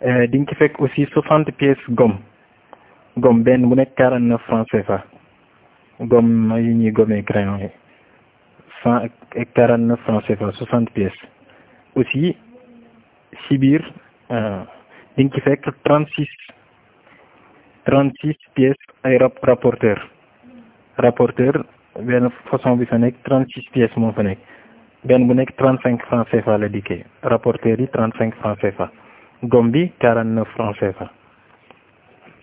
di nga ci fekk aussi soixante pièces gomme gomme benn bu nekk quarante neuf francs CFA gomme yi ñuy gommee crayon yi cent et quarante neuf francs CFA soixante pièces aussi si biir di nga ci fekk trente six trente six pièces ay rapporteur rapporteur benn façon bi fa nekk trente six pièces moo fa nekk benn bu nekk trente cinq francs CFA la dikkee rapporteur yi trente cinq francs CFA gomme bi quarante neuf francs CFA